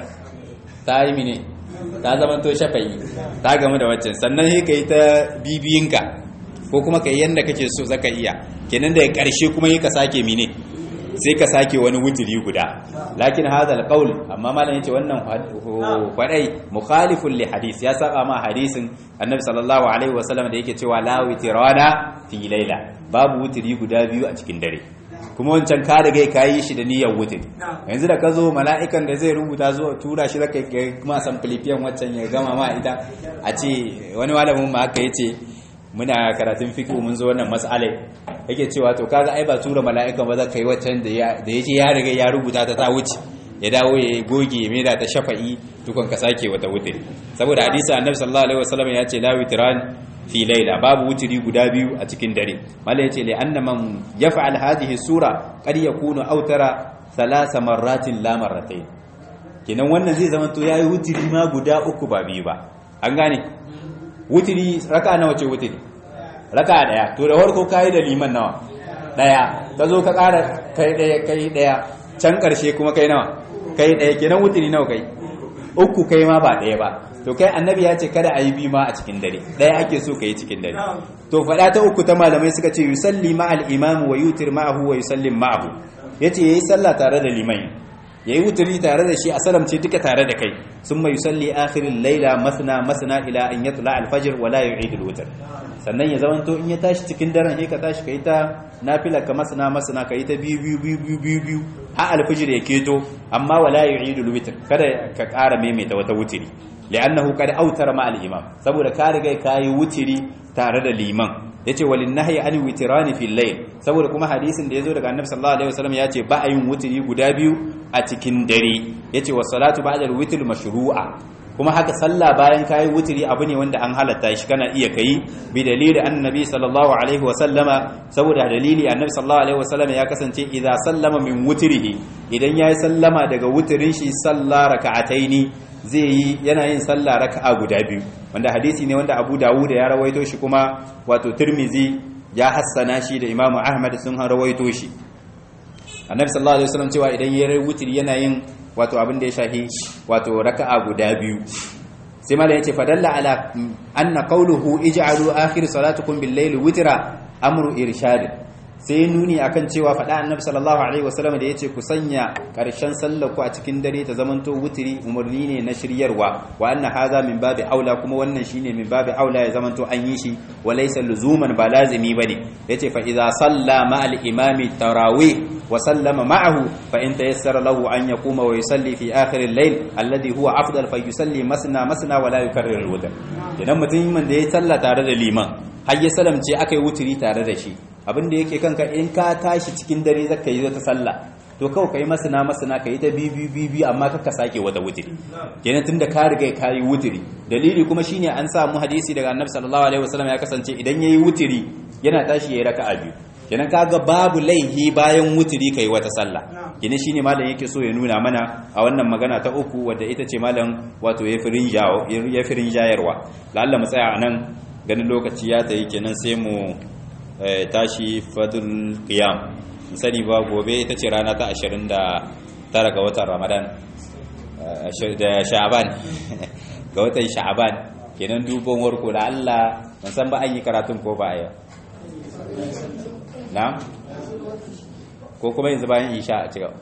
ta yi mine ta zama to shafayi ta gamu da waccan sannan sai ka yi ta bibiyinka ko kuma ka yi yadda kake so zaka iya kenan da ƙarshe kuma yi ka sake mine sai ka sake wani wuturi guda lakin hadha alqaul amma malam yace wannan kwadai mukhalifun li hadith ya saba ma hadisin annabi sallallahu alaihi wasallam da yake cewa la witrana fi laila babu wuturi guda biyu a cikin dare kuma wancan ka riga ka yi shi da niyyar wuturi yanzu da ka zo mala'ikan da zai rubuta zuwa tura shi zaka kuma san filifiyan waccan ya gama ma ita a ce wani malamin ma haka yace muna karatun fiqh mun zo wannan mas'alai yake cewa to kaga ai ba tura mala'ikan ba za ka yi waccan da ya da yace ya riga ya rubuta ta ta wuce ya dawo ya goge mai da ta shafa'i tukun ka sake wata wuturi saboda hadisi annabi sallallahu alaihi wasallam ya ce la witran fi laila babu wuturi guda biyu a cikin dare mala yace li anna man yaf'al hadhihi sura qad yakunu autara thalatha marratin la marratayn kenan wannan zai zama to yayi wuturi ma guda uku ba biyu ba an gane wuturi raka nawa ce wuturi raka daya to da farko kai da liman nawa daya ka zo ka ƙara kai daya kai daya can ƙarshe kuma kai nawa kai daya kenan wuturi nawa kai uku kai ma ba daya ba to kai annabi ya ce kada a yi bi ma a cikin dare daya ake so ka yi cikin dare to faɗa ta uku ta malamai suka ce yusalli ma al-imam wa yutir ma'ahu wa yusallim ma'ahu yace yayi sallah tare da liman yayi wuturi tare da shi a salamce duka tare da kai summa yusalli akhiril layla masna masna ila an yatla al-fajr wa la yu'id al-witr sannan ya zamanto in ya tashi cikin daren sai ka tashi kai ta nafila ka masna masna kai ta biyu biyu biyu biyu biyu biyu ha al-fajr ya keto amma wala yu'id al-witr kada ka ƙara maimaita wata wuturi li'annahu qad autara ma al-imam saboda ka riga kai wutiri tare da liman yace walin nahyi an witrani fil layl saboda kuma hadisin da yazo daga annabi sallallahu alaihi wasallam yace ba a yin wutiri guda biyu a cikin dare yace was salatu ba'da al-witr mashru'a kuma haka sallah bayan kayi wutiri abu ne wanda an halatta shi kana iya kai bi dalili annabi sallallahu alaihi wasallama saboda dalili annabi sallallahu alaihi wasallama ya kasance idza sallama min wutrihi idan yayi sallama daga wutirin shi sallah raka'ataini zai yi yana yin sallah raka'a guda biyu wanda hadisi ne wanda Abu Dawud ya rawaito shi kuma wato Tirmizi ya hassana shi da Imam Ahmad sun rawaito shi Annabi sallallahu alaihi wasallam cewa idan yayi wutiri yana yin wato abin da ya shahi wato raka'a guda biyu sai mala yace fadalla ala anna qawluhu ij'alu akhir salatukum bil layli witra amru irshad sai nuni akan cewa faɗa annabi sallallahu alaihi wasallam da yace ku sanya karshen sallar ku a cikin dare ta zamanto wutiri umarni ne na shiryarwa wa anna hadha min babi aula kuma wannan shine min babi aula ya zamanto an yi shi wa laysa luzuman ba lazimi bane yace fa idza salla ma al imami tarawih wa sallama ma'ahu fa in tayassara lahu an yaquma wa yusalli fi akhir al layl alladhi huwa afdal fa yusalli masna masna wa la yukarrir al wutr idan mutum da ya salla tare da liman har ya salamce akai wutiri tare da shi abin da yake kanka in ka tashi cikin dare zaka yi ta sallah to kawai kai masana masana ka yi ta bibi bibi amma kaka sake wata wutiri kenan tunda ka riga ka yi wutiri dalili kuma shine an samu hadisi daga annabi sallallahu alaihi wasallam ya kasance idan yayi wutiri yana tashi yayi raka'a biyu kenan kaga babu laihi bayan wutiri kai wata sallah kenan shine malam yake so ya nuna mana a wannan magana ta uku wadda ita ce malam wato ya firin jawo ya firin jayarwa lalla mu tsaya anan ganin lokaci ya tayi kenan sai mu tashi fadul qiyam sani ba gobe ita ce rana ta 29 ga watan ramadan da sha'aban ga watan sha'aban kenan dubon warko da Allah ban san ba an yi karatun ko ba a yau na ko kuma yanzu bayan isha a cigaba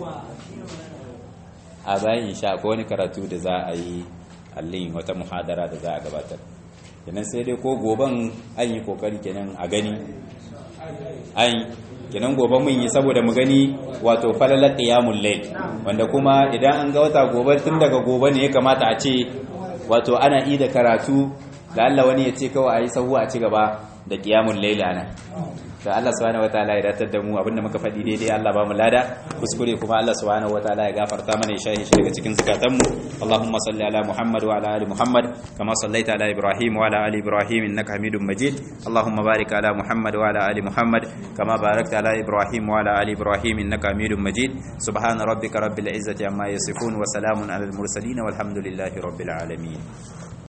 a bayan isha ko wani karatu da za a yi allin wata muhadara da za a gabatar kenan sai dai ko goban an yi kokari kenan a gani an kenan gobe mun yi saboda mu gani wato falalar qiyamul layl wanda kuma idan an ga wata gobe tun daga gobe ne ya kamata a ce wato ana yi da karatu da Allah wani ya ce kawai ayi sahu a ci gaba da qiyamul layl ana da Allah subhanahu wataala ya datar da mu abinda muka faɗi daidai Allah ba mu lada kuskure kuma Allah subhanahu wataala ya gafarta mana ya shahi shi daga cikin zakatan mu Allahumma salli ala Muhammad wa ala ali Muhammad kama sallaita ala Ibrahim wa ala ali Ibrahim innaka Hamidum Majid Allahumma barik ala Muhammad wa ala ali Muhammad kama barakta ala Ibrahim wa ala ali Ibrahim innaka Hamidum Majid subhana rabbika rabbil izzati amma yasifun wa salamun ala al mursalin walhamdulillahi rabbil alamin